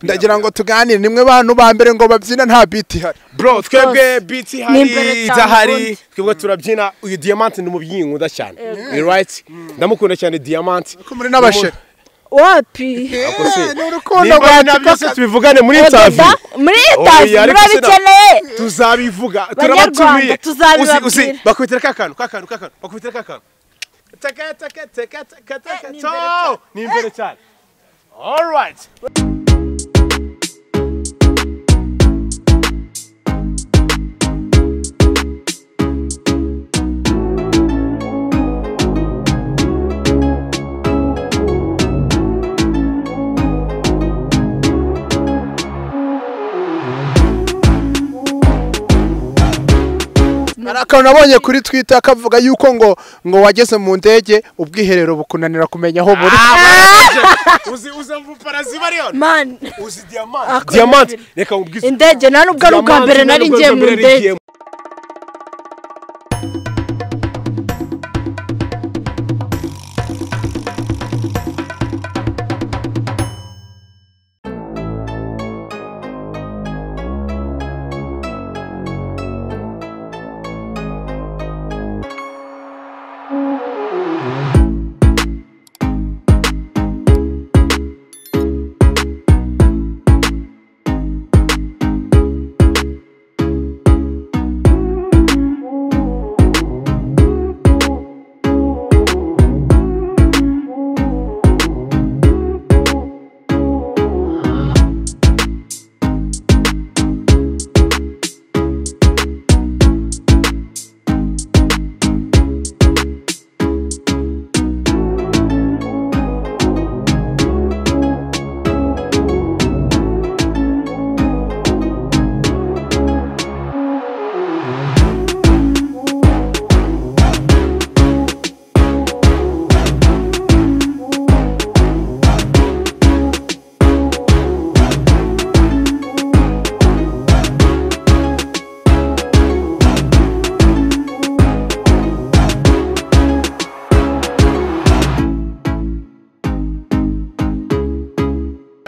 ndagira ngo tuganire nimwe bantu ba mbere ngo babyina nta biti ihari bro twebwe biti hari imbere cyane idahari ubundi. twebwe turabyina uyu diamante ni umubyinnyi nkunda cyane you right ndamukunda cyane diamante ko muri n'abashere wapi Ako se, ni urukundo nimba ari rwa nabyo se tukaka tubivugane muri interview Ododa, muri Oya, tazi ariko sina- murabikeneye tuzabivuga Banyarwanda, turabatumiye tuzabibabwira. Uzi- uzi, bakubitira ka kantu ka kantu ka kantu bakubitira ka kantu Taka, taka, taka, taka, taka, ni to. imbere cyane. ni imbere cyane all right hari akantu nabonye kuri twitter kavuga yuko ngo ngo wageze mu ndege ubwiherero bukunanira kumenya aho buri uzi uzi amuparazi bariyo man uzi diamante Ako- diamante reka ubwize indege nta nubwo ari ubwa mbere nari ngiye mu ndege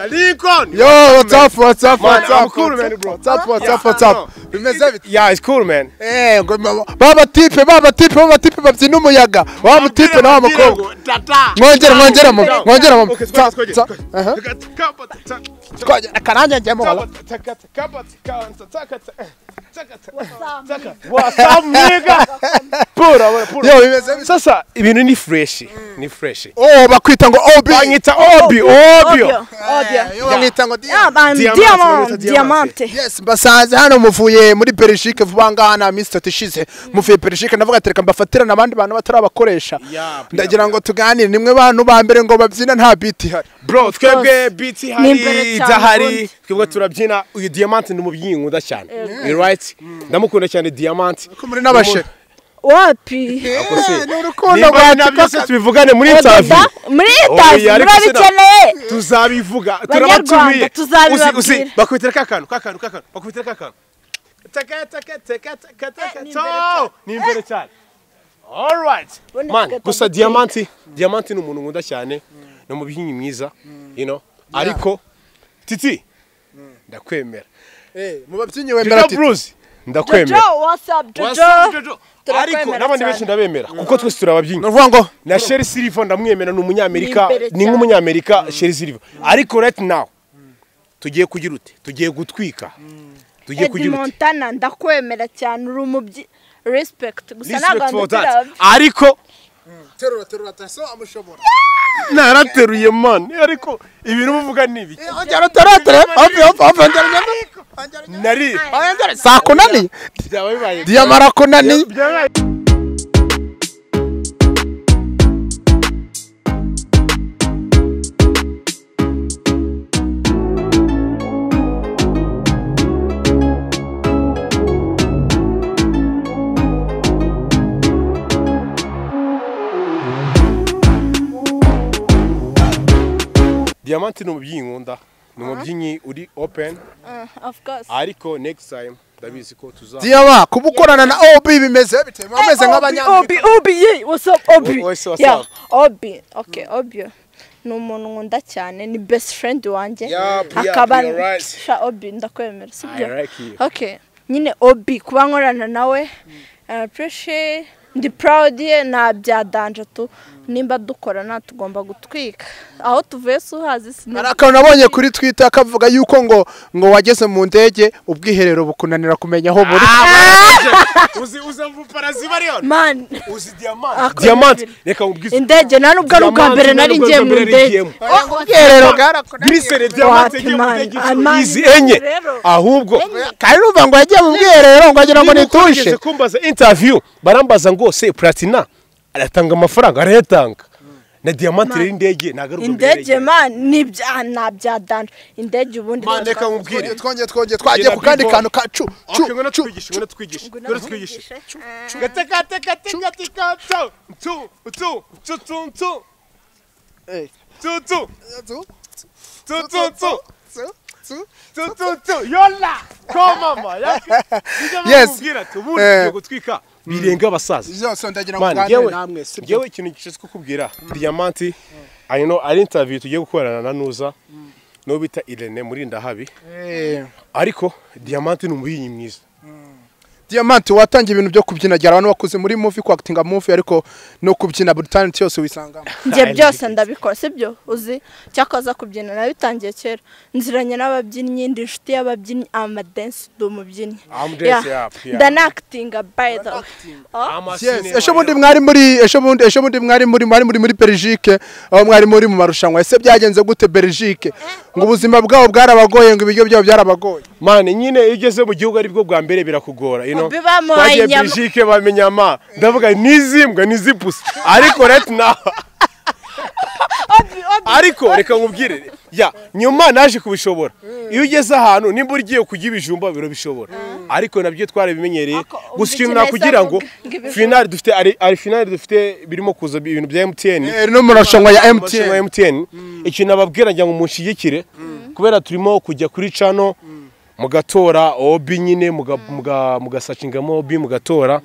lincoln yo whatsapp whatsapp Man, I'm whatsapp cool, man, bro. whatsapp whatsapp Yeah, whatsapp no. bimeze bite yeah it's cool man Eh, ngo ma- ba batipe ba batipe ba batipe babyina umuyaga wa mutipe na wa mukobwa mwongere mwongere mu mwongere mu Okay, Tsa- twongere, tsa- twongere. aha. Takata, takata, Twongere, akarange njyemo wala. takata, takata, takata, takata, takata, takata. What's up, nigga? Pura, pura, pura. Yo, bimeze bite? sasa ibintu ni freshi ni freshi oh bakwita ngo ob banyita obi obio obyo obyo yo bamwita ngo Yeah, Diane. man, Diamante, diamante bamwita diamante. diamante yes mbasanze hano muvuye muri Belgique vuba ngaha na minsi itatu ishize muvuye Belgique navuga ati reka mbafatirane abandi bantu batarabakoresha Yeah, ndagira ngo tuganire nimwe bantu ba mbere ngo babyina nta biti ihari bro twebwe biti Ni hari imbere cyane idahari ubundi. twebwe turabyina uyu diamante ni umubyinnyi nkunda cyane You right ndamukunda cyane diamante ko muri n'abashere wapi Ako se, ni urukundo nimba rwa ari nabyo se tukaka tubivugane muri interview Ododa, muri Oya, tazi ariko sina- murabikeneye tuzabivuga Banyarwanda, turabatumiye tuzabibabwira. Uzi- uzi, bakubitira ka kantu ka kantu ka kantu bakubitira ka kantu Taka, taka, taka, taka, taka, ni to. imbere cyane. ni imbere cyane All right. Ubundi Man, tugahita gusa duteka. diamanti diamanti ni umuntu nkunda cyane ni umubyinnyi mwiza you know ariko titi ndakwemera eh mu babyinnyi wemera Jaja ati Bruce jojo ndakwemera what's up Wasa- jojo Jojo. turakwemera ariko n'abandi benshi cyane. ndabemera kuko twese turababyinnyi ni ukuvuga ngo na Sherry Silva ndamwemera ni umunyamerika Ni imbere ni nk'umunyamerika Sherry Silva ariko right now tugiye kugira ute tugiye gutwika tugiye Eddie kugira ute Montana ndakwemera cyane uri umubyi respect gusa ntabwo Respect for that. ndabyo ariko terura terura taso amushobora narateruye man ariko ibintu muvuga ni ibiki Ongera utaratere hafi hafi hafi ongera ongera nari ongera saa kunani byaba bibaye diyama arakunani byaba bibaye- diamante ni umubyinnyi nkunda ni umubyinnyi uri open Uh, of course. ariko next time ndabizi ko tuza diyama kuba ukorana na ob bimeze bite muba mumeze Obi, nk'abanyamerika Obi, Obi, yeah, what's up, Obi? what's up, what's yeah, up? Obi, okay, Obi. ni umuntu nkunda cyane ni best friend wanjye Yup, yup, akaba you're right. sha obi ndakwemera sibyo I like you. okay nyine obi kuba nkorana nawe I appreciate ndi proud ye nta byadanje tu nimba dukorana tugomba gutwika aho tuvuye si uhazi hari sinabyo akantu nabonye kuri twita kavuga yuko ngo ngo wageze mu ndege ubwiherero bukunanira kumenya aho buri uzi uza mvupara ziba ariyo man uzi diamante Ako- diamante reka nkubwize indege nta n'ubwo ari ubwa Diamante mbere nari nubwo ngiye ari mu ubwa mbere ndege nagiyemo. ubwiherero bwarakunaniye girisere diamante What, igiye mu man? ndege Ah, inshuro man, izi no, enye rero. ahubwo kandi urumva ngo yagiye mu bwiherero ngo agira ngo Niba nituje ugerageza kumbaza interview barambaza ngo se platina aratanga amafaranga arayatanga na diamante rero indege nagaruka indege man nibya ntabyadanje indege ubundi Man, reka natwa- nkubwire. twongeye twongeye twagiye ku kandi kantu ka cu cu ngwino cu twigishe ngwino twigishe ngwino twigishe Twigishe. gateka teka teka teka tu tu tu tu tu tu Eh. tu tu Cu, tu tu tu cu, cu. tu tu tu yola ko mama Yes. yes ubundi tugiye gutwika birenga abasaza zose ndagira ngo Mani, nganire ngewe- namwe sibyo ngewe ikintu gishinzwe kukubwira diyamanti I know, ari intaviyu tugiye gukorana na nuza n'uwo bita irene muri ndahabi Eh, ariko diyamanti ni umubyinnyi mwiza diamante watangiye ibintu byo kubyina byara abantu bakuze muri movie kwakitinga movie ariko no kubyina buri talent yose wisangamo njye byose ndabikora sibyo uzi cyakoza kubyina nabitangiye kera nziranye n'ababyinnyi ndi inshuti y'ababyinnyi amadensi ndi umubyinnyi I'm dance, yeah, yeah. ndanakitinga by the way Oh, Yes, ejo bundi mwari muri ejo bundi ejo bundi mwari muri mwari muri muri Belgique aho mwari muri mu marushanwa ese byagenze gute Belgique ngo ubuzima bwabo bwarabagoye ngo ibiryo byabo byarabagoye mani nyine iyo ugeze mu gihugu ari bwo bwa mbere birakugora you know. Obi bamuhaye twagiye inyama. Belgique bamenya ama ndavuga n'izi mbwa n'izi pusi ariko right now ariko reka nkubwire ya nyuma naje kubishobora iyo ugeze ahantu nimba ugiye kurya ibijumba birabishobora ariko nabyo twarabimenyereye Ako, umva gusa ikintu ikintu yahise nakugira ngo avuga, ngo ibijumba. finali dufite ari- ari finali dufite birimo kuza ibintu bya emutiyeni Eh, no mu marushanwa ya amashinga ya MTN MTN ikintu ababwira ngo munshyigikire kubera turimo kujya kuri cano mugatora obi nyine muga- muga- mugasacingamo obi mugatora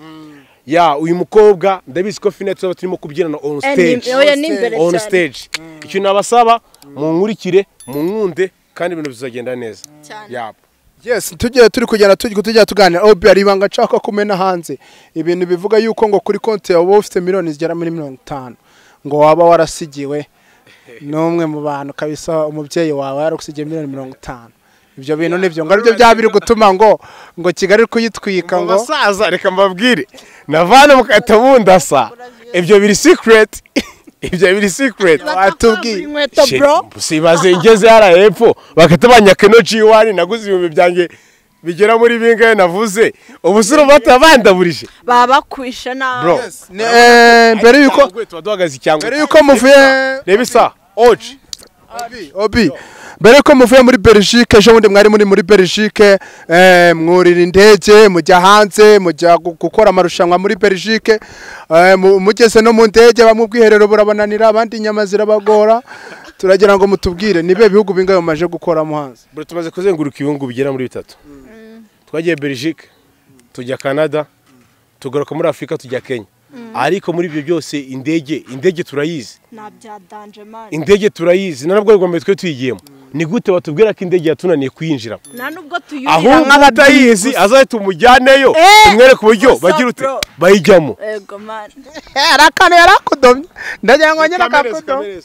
ya uyu mukobwa ndabizi ko fina tuba turimo kubyinana on eh, stage ni- oya ni imbere on cyane stage ikintu nabasaba munkurikire munkunde kandi ibintu bizagenda neza Cyane. Yap. yes tugiye turi kugenda turi tujya tuganira obi hari ibanga nshaka kumena hanze ibintu bivuga yuko ngo kuri konti yawe uba ufite miliyoni zigera muri mirongo itanu ngo waba warasigiwe n'umwe mu bantu kabisa umubyeyi wawe yaragusigiye miliyoni mirongo itanu ibyo bintu nibyo ngo aribyo byaba biri gutuma ngo ngo kigali iri kuyitwika Mu ngo basaza reka mbabwire navana mukahita mundasa ibyo biri secret ibyo biri secret watubwiye inkweto bro sibaze ngeze hariya hepfo bagahita banyaka ino jiwani naguze ibihumbi byanjye bigera muri bingahe navuze ubusore bata bandaburije babakwishe nabi bro Ni- eh, mbere yuko Cyangwa tuba duhagaze icyangwe mbere yuko muvuye reba isaha oji obi mbere yuko muvuye muri Belgique ejo bundi mwari muri muri Belgique eh, mwurira indege mujya hanze mujya gu- gukora amarushanwa muri Belgique eh, mu- mugeze no mu ndege bamwe ubwiherero burabananira abandi inyama zirabagora turagira ngo mutubwire nibe bihugu bingahe mumaje gukoramo hanze bro tumaze kuzenguruka ibihugu bigera muri bitatu twagiye belgique tujya canada tugaruka muri afurika tujya kenya ariko muri ibyo byose indege indege turayizi ntabyadanje mani indege turayizi na nabwo rwambaye twe tuyigiyemo ni gute batubwira ko indege yatunaniye kuyinjiramo nta nubwo tuyurira ahubwo utayizi azahita umujyaneyo Eh, umwereke uburyo gusa bagira ute bro. bayijyamo ego mani hari akantu yari akudomye ndagira ngo nyine akakudomye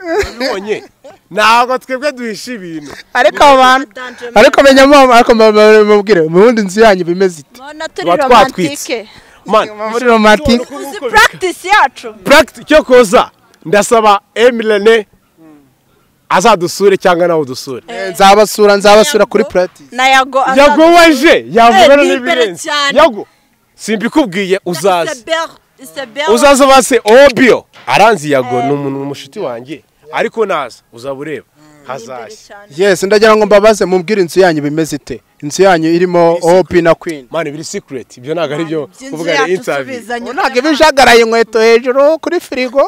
Wabibonye? ntabwo twebwe duhisha ibintu ariko abo bantu Danje mani. ariko menya mu- ariko mubwire mu wundi nzu yanyu bimeze ite mona turi Tuba twatwitse. romantike Man, muri romantike uzi practice yacu practi- cyo koza ndasaba emirene azadusure cyangwa nawe udusure nzabasura nzabasura kuri Yago- practice na yago yago waje yavugana Eh, ni imbere n'ibirenze cyane. yago simbikubwiye uzaze uzaze uzaze base obio aranzi yago ni umuntu ni mushuti wanjye ariko naza uzaba ureba hazaze yes ndagira ngo mbabaze mubwire inzu yanyu bimeze ite inzu yanyu irimo opi na queen mani biri secret ibyo ntabwo ari byo kuvuga ni interview ntabwo iba ijagaraye inkweto hejuru kuri firigo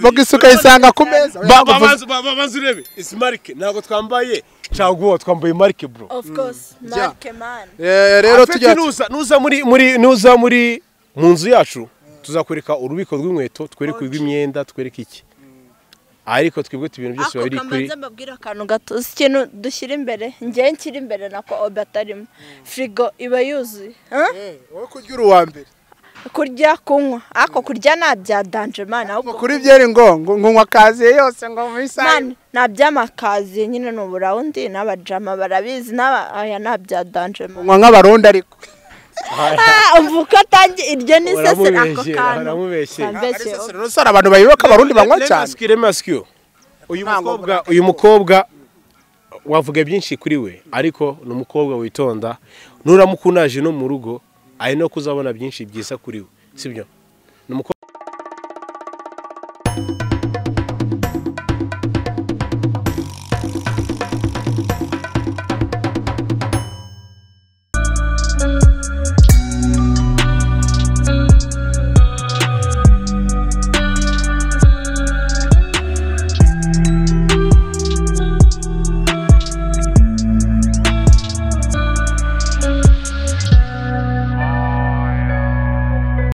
bogisi ukayisanga ku meza Ba- ba- banza- ba- ba- banza urebe isi marike ntabwo twambaye caguwa twambaye marike bro Eh, rero Afeti tujya nuza nuza muri muri nuza muri mu nzu yacu tuzakwereka urubiko rw'inkweto twereke urw'imyenda twereke iki ariko twebwe tubintu byose biba ako biri kuri kamanza mbabwira akantu gato uzi ikintu dushyira imbere ngewe nshyira imbere nako obe atarimo firigo iba yuzuye Huh? wowe kurya uri uwa mbere kurya kunywa ariko kurya nta bya danje mani ahubwo kuri byeri ngo ngo nkanywa kaziye yose ngo mu isaha mani nta by'amakazi nyine ni uburawundi n'abajama barabizi n'aba aya nta bya danje mani nkanywa nk'abarundi ariko Ah, umva uko atangiye iryo ni sesera ako Waramubeshyera, kantu waramubeshyera. Wambeshye, Ariko rero sara abantu bayoba ko abarundi banywa cyane Remasiki, remasiki yo. uyu Nta ngoma mukobwa uyu mukobwa wavuga byinshi kuri we ariko ni umukobwa witonda nuramukunaje no mu rugo ari no kuzabona byinshi byiza kuri we sibyo ni umukobwa